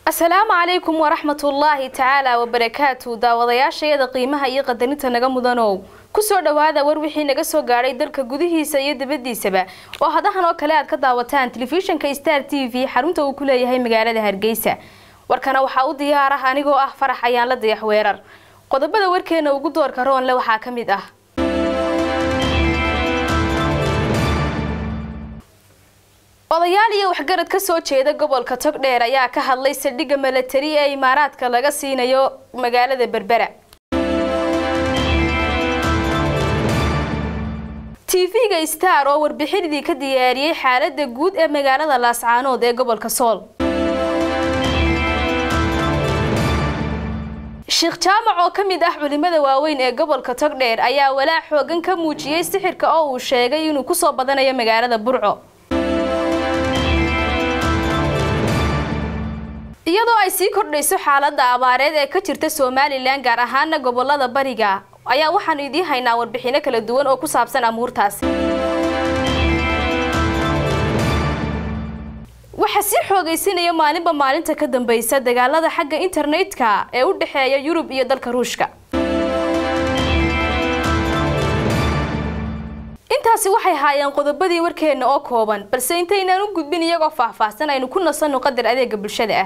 asalaamu calaykum waraxmatullaahi tacaala wabarakaatu daawadayaashayada qiimaha iyo qadarinta naga mudanow kusoo dhawaada war wixii naga soo gaadhay dalka gudihiisa iyo dibadiisaba oo hadahan oo kale aad ka daawataan telefishinka star t v xarunta uu ku leeyahay magaalada hargeysa warkana waxaa u diyaar ah anigoo ah farax ayaan la dayax weerar qodobada warkeena ugu doorka roonle waxaa ka mid ah odayaal iyo waxgarad ka soo jeeda gobolka togdheer ayaa ka hadlay saldhigga milatari ee imaaraadka laga siinayo magaalada berbera tv-ga star oo warbixinidii ka diyaariyey xaalada guud ee magaalada laascaanood ee gobolka sool sheekh jaamac oo ka mid ah culimada waaweyn ee gobolka togdheer ayaa walaac xoogan ka muujiyey sixirka oo uu sheegay inuu kusoo badanayo magaalada burco iyadoo ay sii kordhayso xaalada abaareed ee ka jirta somalilan gaar ahaana gobolada bariga ayaa waxaanu idiin haynaa warbixino kala duwan oo ku saabsan amuurtaasi waxaa sii xoogaysanaya maalinba maalinta ka dambeysa dagaalada xagga internetka ee u dhexeeya yurub iyo dalka ruushka intaasi waxay haayeen qodobadii warkeena oo kooban balse intaynaan u gudbin iyagoo faahfaahsan aynu ku nasanno qadar adeega bulshada ah